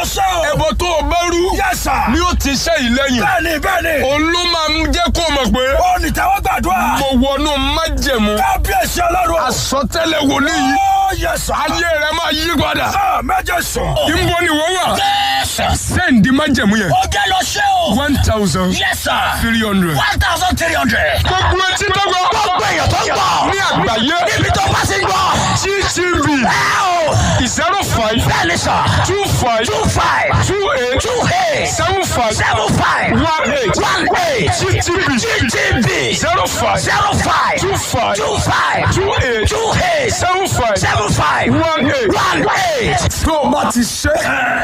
ṣe o. ẹbọ tó o bá rú Yes, sir. ni ó ti ṣe ìlẹ́yìn bẹ́ẹ̀ni bẹ́ẹ̀ni. òun ló máa ń jẹ́ kó mọ̀ pé ó ní tẹ́wọ́ gbàdúrà. mo wọnú májẹ̀mú kábíyèsí ọlọ́run. àsọtẹ́lẹ̀ wòlíì yìí ó yẹ sà. ayé rẹ máa yí padà Ah, méje sùn. ìbò ni wọ́n wà Yes. sẹ́ǹdì májẹ̀mú yẹn ó jẹ́ lọ ṣe o. one thousand Yes, sir. three hundred. one thousand three hundred. gbogbo etí tó gbọ́ gbogbo èèyàn tó ń gbọ́. ní àgbáyé níbi tó bá ti gbọ́. gtv ẹ o. zero five bẹ́ẹ̀ni sà. two five two five. two eight two eight. seven five seven five. one eight one eight. gtv GTV. zero five zero five. two five two five. two eight two eight. seven five seven five. one eight. one eight. tó o bá ti ṣe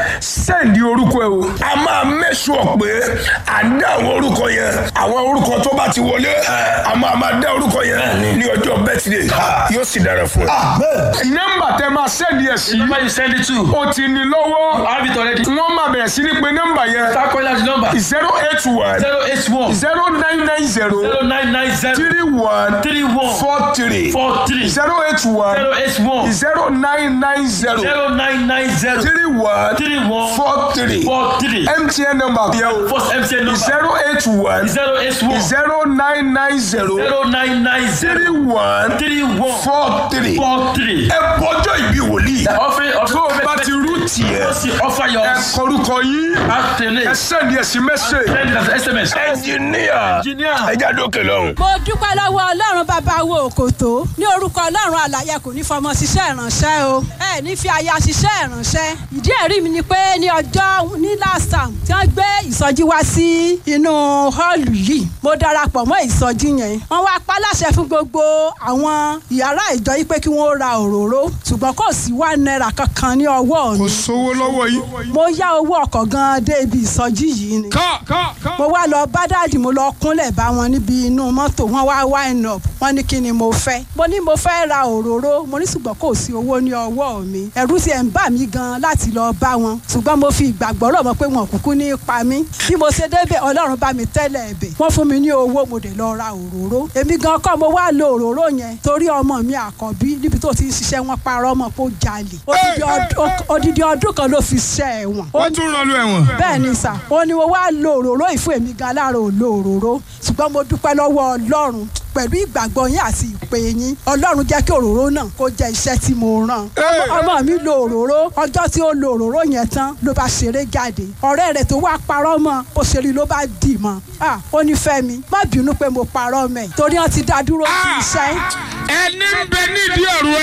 sẹ́ǹdì orúkọ ẹ o. a máa mẹ́sùn pé à ń dá àwọn orúkọ yẹn àwọn orúkọ tó bá ti wọlé a máa máa dá orúkọ yẹn ní ọjọ́ bẹ́tìdé yóò sì dára fún ẹ. nọ́mbà tẹ máa sẹ́ǹdì ẹ̀ sí number you send it to. o ti ní lọ́wọ́ I have it already. wọ́n máa bẹ̀rẹ̀ sí ní pé nọ́mbà yẹn Start calling out the number. zero eight one zero eight one zero nine nine zero zero nine nine zero three one three one four three four three zero eight one zero eight one zero nine nine zero zero nine nine zero three one three one four three four three. mtn number yẹn o First MTN number zero eight one zero eight one zero nine nine zero zero nine nine three zero one three one four three. four three. ẹ bọjọ ìbí wòlíì Offering of tó o bá ti rú tiẹ̀ offer your ẹ kọrúkọ yín ẹ alternate. sẹ́ni ẹ̀sìn mẹ́sẹ̀. Send it as SMS. ẹnjìníà Engineer. ẹjà dókè lọ́hùn. mo dúpẹ́ lọ́wọ́ ọlọ́run bàbá wo òkòtó ní orúkọ ọlọ́run àlàyé kò ní fọmọ ṣiṣẹ́ ìránṣẹ́ o ẹ ní fi aya ṣiṣẹ́ ìránṣẹ́ ìdí ẹ̀rí mi ni pé ní ọjọ́ ní last time tí wọ́n gbé ìsọjí wá sí inú họ́ọ̀lù yìí mo darapọ̀ mọ́ ìsọjí yẹn wọ́n wá pa láṣẹ fún gbogbo àwọn ìyàrá ìjọ yìí pé kí wọ́n ra òróró ṣùgbọ́n kò sí wá náírà kankan ní ọwọ́ mi sówó lọ́wọ́ yìí. mo yá owó ọkọ̀ gan-an dé ibi ìsọjí yìí ni ká ká ká. mo wá lọ bá dáàdì mo lọ kúnlẹ̀ bá wọn níbi inú mọ́tò wọn wá wine up wọn ní kí ni mo fẹ́ mo ní mo fẹ́ ra òróró mo ní ṣùgbọ́n kò sí owó ní ọwọ́ mi ẹ̀rù sì ẹ̀ ń bà mí gan láti lọ bá wọn ṣùgbọ́n mo fi ìgbàgbọ́ rọ̀ mọ́ pé wọn kúkú ní pa mí bí mo ṣe débẹ̀ ọlọ́run bá mi tẹ́lẹ̀ ẹ̀bẹ̀ wọ́n fún mi ní owó mo dẹ̀ lọ ra òróró èmi gan kọ́ mo wá lo òróró yẹn torí ọmọ mi àkọ́bí níbi tó ti ń ṣiṣẹ́ wọn parọ́ mọ́ pé ó jalè Odidi ọdún- odidi ọdún kan ló fi ṣẹ́ ẹ̀wọ̀n wọ́n tún rán lu ẹ̀wọ̀n. bẹ́ẹ̀ ni sà ó ní mo wá lo òróró yìí fún èmi gan lára ò lo òróró ṣùgbọ́n mo dúpẹ́ lọ́wọ́ ọlọ́run pẹ̀lú ìgbàgbọ́ yín àti ìpè yín ọlọ́run jẹ́ kí òróró náà kó jẹ́ iṣẹ́ tí mo rán Hey! ọmọ mi lo òróró ọjọ́ tí ó lo òróró yẹn tán ló bá ṣeré jáde ọ̀rẹ́ rẹ̀ tó wá parọ́ mọ́ bó ṣe rí ló bá dì mọ́ Ah, ó ní fẹ́mi má bínú pé mo parọ́ mẹ́ torí wọ́n ti dá dúró sí iṣẹ́ ẹni ń bẹ nídìí ọ̀rọ̀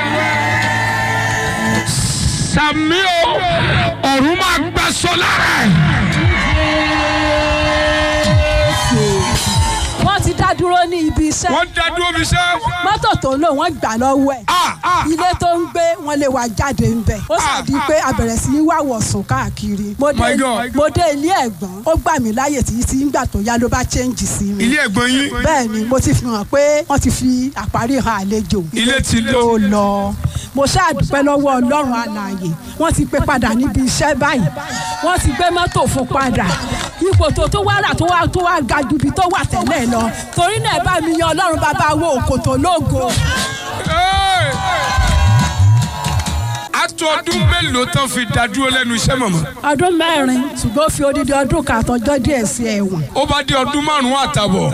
ẹ. sàmì o ọ̀run máa gbàsọ lára ẹ̀. wọ́n ti dá dúró ní ibi iṣẹ́ wọ́n dá dúró fi ṣe. mọ́tò tó lò wọ́n gbà lọ́wọ́ ẹ̀ Ah, ah, ilé tó ń gbé wọn lè wá jáde ń bẹ ó sì di pé a bẹ̀rẹ̀ sí ní wá wọ̀sùn káàkiri mo dé My God. mo dé ilé ẹ̀gbọ́n ó gbà mí láyè tí tí ńgbà tó yá ló bá chẹ́ǹjì sí mi ilé ẹ̀gbọ́n yín. bẹ́ẹ̀ ni mo ti fi hàn pé wọ́n ti fi àparí hàn àlejò Ilé ti lọ. tó lọ mo ṣáàdúpẹ́ lọ́wọ́ ọlọ́run alààyè wọ́n ti pé padà níbi iṣẹ́ báyìí wọ́n ti gbé mọ́tò fún padà ipò tó tó wá rà tó wá tó wá ga ju ibi tó wà tẹ́lẹ̀ lọ torí náà ẹ bá mi yan ọlọ́run bàbá wo òkòtò lógo. Hey! a tó ọdún mélòó tán fi dá dúró lẹ́nu iṣẹ́ mọ̀mọ́. ọdún mẹ́rin ṣùgbọ́n ó fi odidi ọdún kan àtọjọ́ díẹ̀ sí ẹ̀wọ̀n. ó bá dé ọdún márùn-ún àtàbọ̀.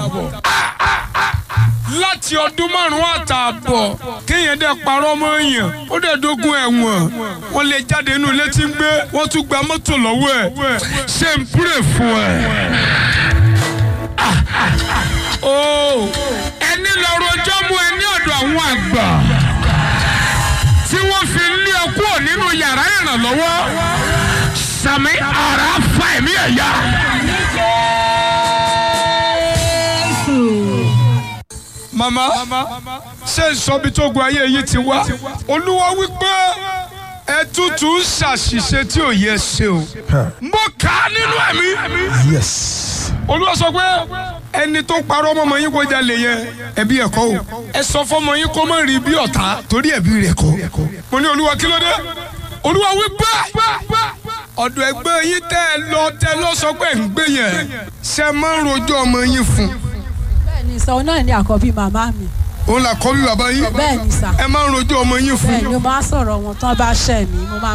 láti ọdún márùn-ún àtàbọ̀ kéèyàn dẹ̀ parọ́ mọ́ èèyàn ó dẹ̀ dógún ẹ̀wọ̀n wọ́n lè jáde inú ilé tí ń gbé wọ́n tún gba mọ́tò lọ́wọ́ ẹ̀ ṣé ń púrè fún ẹ. ó ẹni lọ́rọ̀ ọjọ́ mú ẹ ní ọ̀dọ̀ àwọn àgbà tí wọ́n fi lé ọ kúrò nínú yàrá ìrànlọ́wọ́ sàmì ara fa ẹ̀mí ẹ̀yà. mama ṣé ìsọbi tó gun ayé yìí ti wá olúwa wípé ẹ tútù ń ṣàṣìṣe tí ò yẹ ṣe o mo kà á nínú ẹ̀mí yes. olúwa sọ pé ẹni tó parọ́ mọ́mọ́ yín kó jalè yẹn ẹbí ẹ̀kọ́ o ẹ sọ fọ́mọ yín kó má rí bí ọ̀tá torí ẹ̀bí rẹ̀ kọ́ mo ní olúwa kí ló dé olúwa wí bẹ́ẹ̀ ọ̀dọ̀ ẹgbẹ́ yín tẹ́ ẹ lọ tẹ́ lọ sọ pé ń gbé yẹn ṣe máa ń rojọ́ ọmọ yín fún bẹ́ẹ̀ ni sọ náà ní àkọ́bí màmá mi òun là kọ́ bí bàbá yín bẹ́ẹ̀ ni sà ẹ máa ń rojọ́ ọmọ yín fún bẹ́ẹ̀ ni mo máa ń sọ̀rọ̀ wọn tán bá ṣẹ̀ mí mo máa